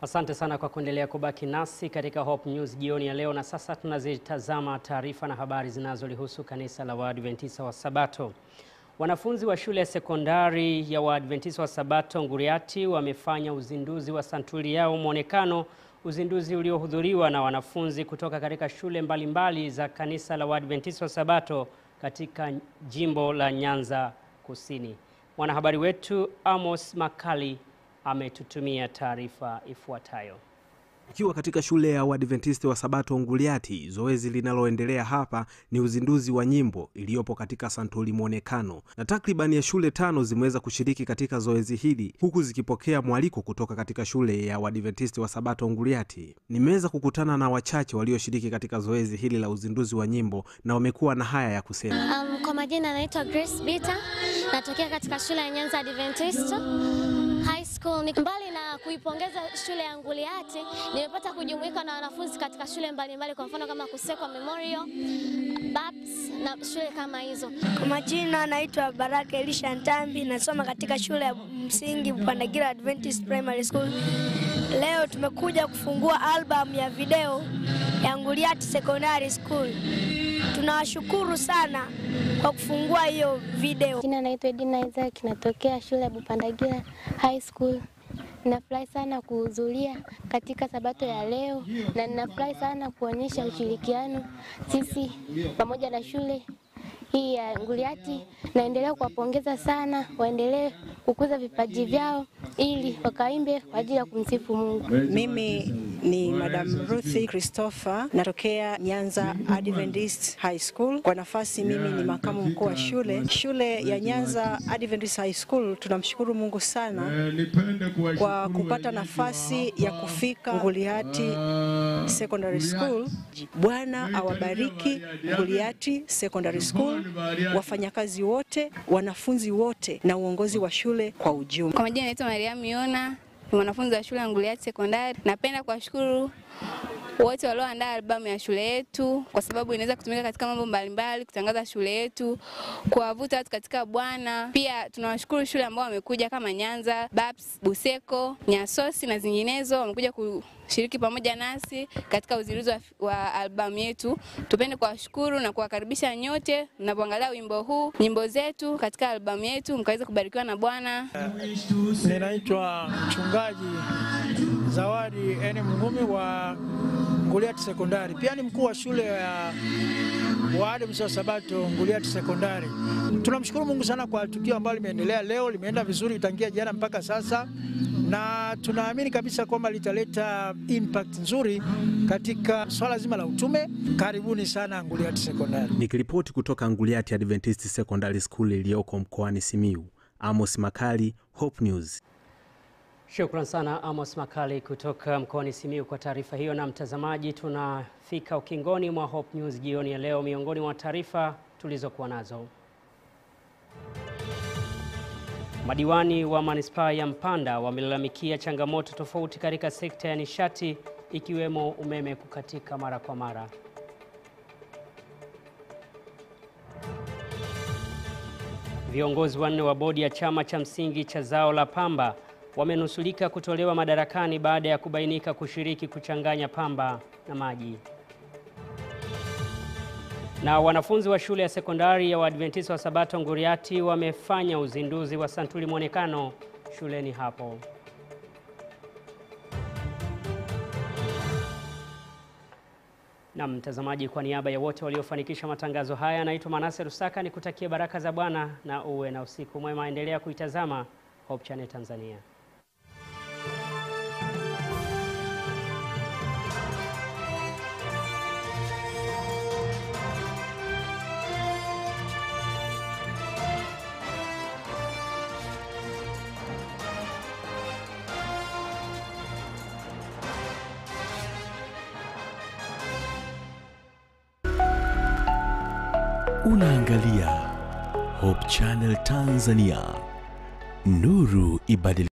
Asante sana kwa kuendelea kubaki nasi katika Hope News jioni ya leo, na sasa tunazitazama taarifa na habari zinazolihusu kanisa la Waadventista wa Sabato. Wanafunzi wa shule ya sekondari ya Waadventista wa Sabato Nguriati wamefanya uzinduzi wa santuri yao mwonekano, uzinduzi uliohudhuriwa na wanafunzi kutoka katika shule mbalimbali za kanisa la Waadventista wa Sabato katika jimbo la Nyanza Kusini. Mwanahabari wetu Amos Makali ametutumia taarifa ifuatayo. Ikiwa katika shule ya Waadventista wa Sabato Nguliati, zoezi linaloendelea hapa ni uzinduzi wa nyimbo iliyopo katika santuri mwonekano, na takribani ya shule tano zimeweza kushiriki katika zoezi hili huku zikipokea mwaliko kutoka katika shule ya Waadventista wa Sabato Nguliati. Nimeweza kukutana na wachache walioshiriki katika zoezi hili la uzinduzi wa nyimbo na wamekuwa na haya ya kusema. Um, kwa majina anaitwa Grace Bita, natokea katika shule ya Nyanza Adventist High School. Ni mbali na kuipongeza shule ya Nguliati, nimepata kujumuika na wanafunzi katika shule mbalimbali mbali, kwa mfano kama Kusekwa Memorial, Babs na shule kama hizo. Kwa majina naitwa Baraka Elisha Ntambi, nasoma katika shule ya msingi Bupandagira Adventist Primary School. Leo tumekuja kufungua albamu ya video ya Nguliati Secondary School. Tunawashukuru sana kwa kufungua hiyo video. Jina naitwa Edina Isaac, natokea shule ya Bupandagira High School. Ninafurahi sana kuhudhuria katika sabato ya leo na ninafurahi sana kuonyesha ushirikiano sisi pamoja na shule hii ya Nguliati. Naendelea kuwapongeza sana, waendelee kukuza vipaji vyao ili wakaimbe kwa ajili ya kumsifu Mungu. Mimi ni Madam Ruthi Christopher, natokea Nyanza Adventist High School. Kwa nafasi mimi ni makamu mkuu wa shule shule ya Nyanza Adventist High School. Tunamshukuru Mungu sana kwa kupata nafasi ya kufika Nguliati Secondary School. Bwana awabariki Nguliati Secondary School, wafanyakazi wote, wanafunzi wote na uongozi wa shule kwa ujumla. Kwa majina naitwa Mariam Yona, ni mwanafunzi wa shule ya Nguliati Sekondari. Napenda kuwashukuru wote walioandaa albamu ya shule yetu, kwa sababu inaweza kutumika katika mambo mbalimbali, kutangaza shule yetu, kuwavuta watu katika Bwana. Pia tunawashukuru shule ambao wamekuja kama Nyanza, Babs, Buseko, Nyasosi na zinginezo, wamekuja kushiriki pamoja nasi katika uzinduzi wa, wa albamu yetu. Tupende kuwashukuru na kuwakaribisha nyote mnapoangalia wimbo huu, nyimbo zetu katika albamu yetu, mkaweze kubarikiwa na Bwana. Ninaitwa mchungaji Zawadi Eni Mngumi wa Nguliati Sekondari, pia ni mkuu wa shule ya Waadventista wa Sabato Nguliati Sekondari. Tunamshukuru Mungu sana kwa tukio ambalo limeendelea leo, limeenda vizuri tangia jana mpaka sasa, na tunaamini kabisa kwamba litaleta impact nzuri katika swala zima la utume. Karibuni sana Nguliati Sekondari. Nikiripoti kutoka Nguliati Adventist Secondary School iliyoko mkoani Simiyu, Amos Makali, Hope News. Shukran sana Amos Makali kutoka mkoani Simiyu kwa taarifa hiyo. Na mtazamaji, tunafika ukingoni mwa Hope News jioni ya leo. Miongoni mwa taarifa tulizokuwa nazo, madiwani wa manispaa ya Mpanda wamelalamikia changamoto tofauti katika sekta ya nishati ikiwemo umeme kukatika mara kwa mara. Viongozi wanne wa bodi ya chama cha msingi cha zao la pamba wamenusulika kutolewa madarakani baada ya kubainika kushiriki kuchanganya pamba na maji. Na wanafunzi wa shule ya sekondari ya Waadventista wa Sabato Nguriati wamefanya uzinduzi wa santuri mwonekano shuleni hapo. Na mtazamaji, kwa niaba ya wote waliofanikisha matangazo haya, naitwa Manase Rusaka, nikutakie baraka za Bwana na uwe na usiku mwema. Endelea kuitazama Hope Channel Tanzania. Unaangalia Hope Channel Tanzania, nuru ibadili